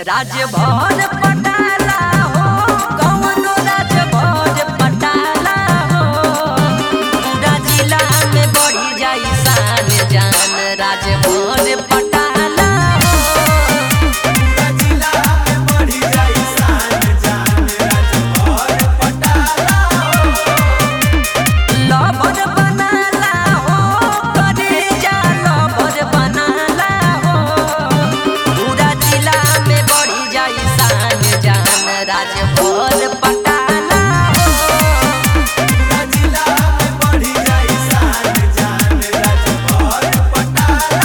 राजभर पटाला हो कौनो राजभर पटाला हो पूरा जिला में बढ़ी जाई शान जान राजभर पटाला हो पूरा जिला में बढ़ी जाई शान जान राजभर पटाला लवर बनाला हो करेजा लवर बनाला हो पूरा जिला में बढ़ी जाई शान जान राजभर पटाला हो पूरा जिला में बढ़ी जाई शान जान राजभर पटाला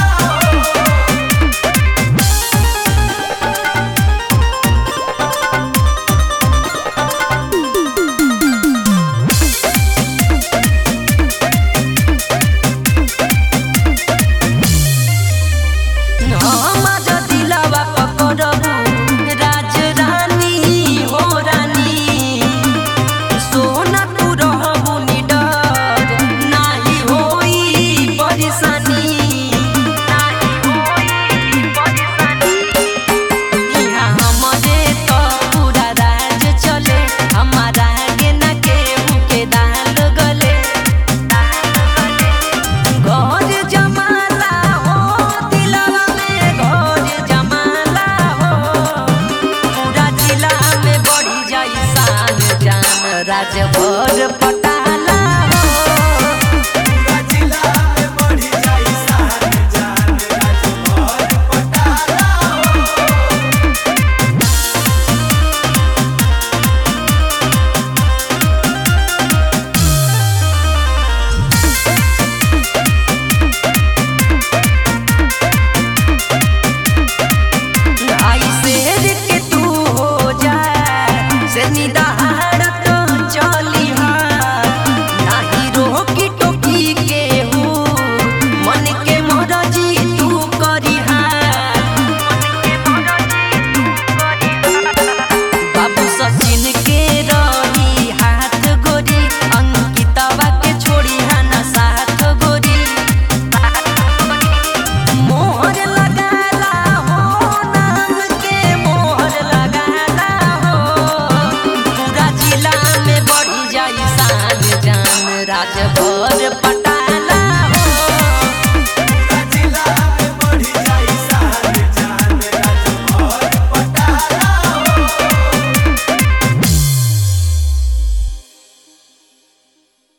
हमर दिलवा पकड़बू राज रानी हो रानी सोना तू रहबू निडर नाही होई परेशानी नाही होई परेशानी इहाँ हमरे त पूरा राज चले हमारा आगे न केहू के दाल गले घर जमाला हो दिलवा में घर जमाला हो पूरा जिला में बढ़ी जाई शान जान राजभर पटाला हो पूरा जिला में बढ़ी जाई शान जान राजभर पटाला आई शेर के तू हो जा से निदार तो चली हा नाही रोकी टोकी के हो मन के मरजी तू करी हा बाबू सचिन के रही हाथ गोरी अंकितवा के छोड़ी हा ना साथ गोरी मोहर लगाला हो नाम के मोहर लगाला हो पूरा जिला में बढ़ी जाई शान जान राजभर पट